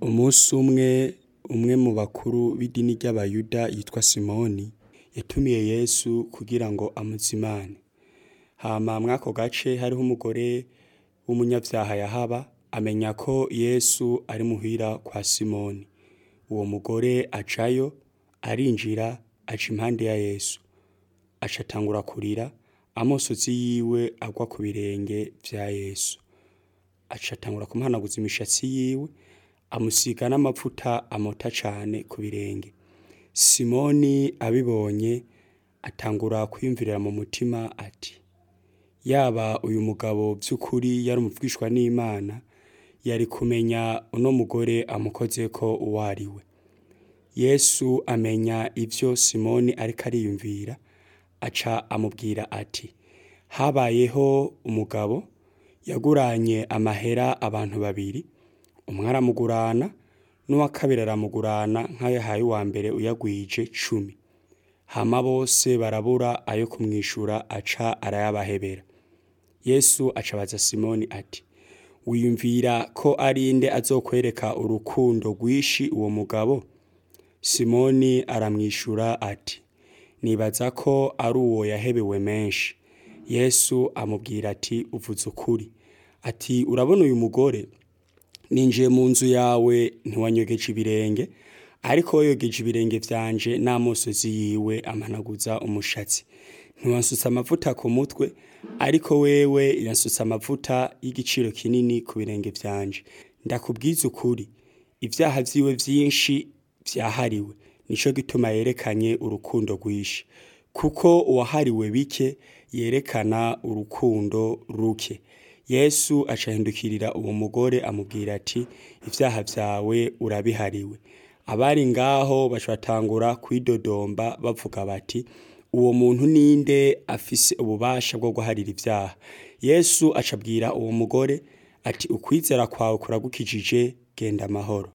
Umunsi umwe, umwe mu bakuru b'idini ry'abayuda yitwa Simoni, yatumiye Yesu kugira ngo amuzimane. Hama mw'ako gace hariho umugore w'umunyavyaha yahaba, amenya ko Yesu ari muhira kwa Simoni. Uwo mugore ajayo, arinjira, aca impande ya Yesu. Aca atangura kurira, amosozi yiwe agwa ku birenge vya Yesu. Aca atangura kumuhanaguza imishatsi yiwe, amusiga n'amavuta amota cane ku birenge. Simoni abibonye, atangura kwiyumvirira mu mutima ati: "Yaba uyu mugabo vy'ukuri yari umuvugishwa n'Imana, yari kumenya uno mugore amukozeko uwo ari we." Yesu amenya ivyo Simoni ariko ariyumvira, aca amubwira ati: "Habayeho umugabo yaguranye amahera abantu babiri, umwe aramugurana n'uwa kabiri aramugurana nk'ayo yahaye uwa mbere uyagwije cumi. Hama bose barabura ayo kumwishura aca arayabahebera." Yesu aca abaza Simoni ati: "Wiyumvira ko ari nde azokwereka urukundo rwinshi uwo mugabo?" Simoni aramwishura ati: "Nibaza ko ari uwo yahebewe menshi." Yesu amubwira ati: "Uvuze ukuri." Ati: "Urabona uyu mugore? Ninjiye mu nzu yawe ntiwanyogeje ibirenge, ariko we yogeje ibirenge vyanje n'amosozi yiwe ampanaguza umushatsi. Ntiwansutse amavuta ku mutwe, ariko wewe yansutse amavuta y'igiciro kinini ku birenge vyanje. Ndakubwiza ukuri, ivyaha vyiwe vyinshi vyahariwe, nico gituma yerekanye urukundo rwinshi. Kuko uwahariwe bike yerekana urukundo ruke." Yesu aca ahindukirira uwo mugore amubwira ati: "Ivyaha vyawe urabihariwe." Abari ngaho baca batangura kwidodomba bavuga bati: "Uwo muntu ninde afise ububasha bwo guharira ivyaha?" Yesu aca abwira uwo mugore ati: "Ukwizera kwawe kuragukijije, genda amahoro."